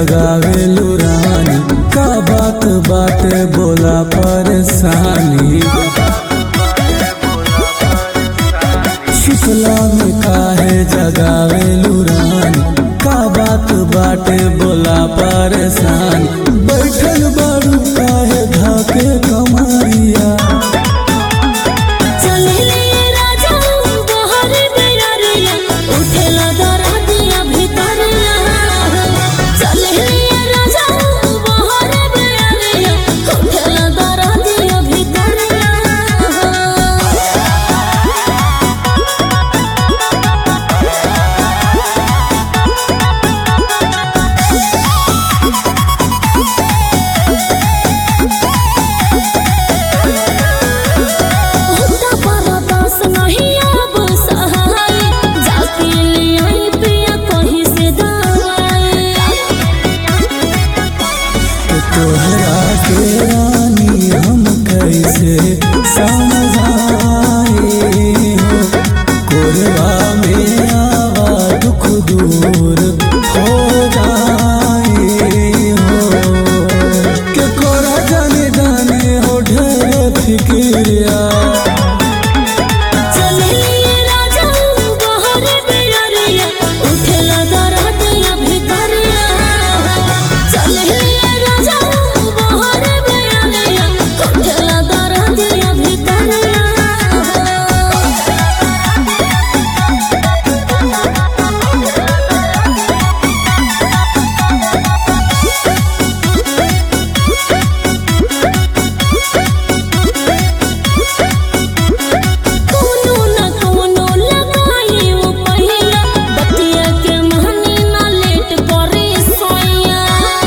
जगावेलू रानी का बात बाटे बोला परेशानी शुक्ला में काहे जगावेलू रानी का बात बाटे बोला परेशानी बैठल बारू काहे धाके कमारिया चले राजा बहर बेरिया उठेला दरदिया भितरिया चले राजा बहर बेरिया उठेला दरदिया भितरिया होता परदास नहीं अब सहाय जाके ले आई पिया कहीं से दवाई तो तोहरा के रानी हम कैसे समझाए हो कोरबा में आवा दुख दूर हो जाए हो के कोरा जाने जाने हो ढेर फिक्रिया चले राजा बहर बेरिया उठेला दरदिया भितरिया चले राजा बहर बेरिया उठेला दरदिया भितरिया कोनो न कोनो लगाई वो पहिया बतिया के महनी न लेट करे सोया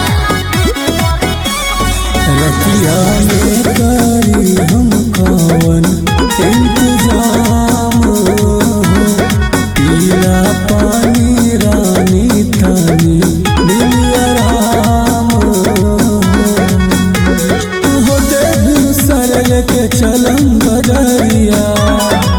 रतिया में करी हम कवन इंतजाम हो पीला पानी रानी थानी दिल आराम हो दे सरल के चलम बजरिया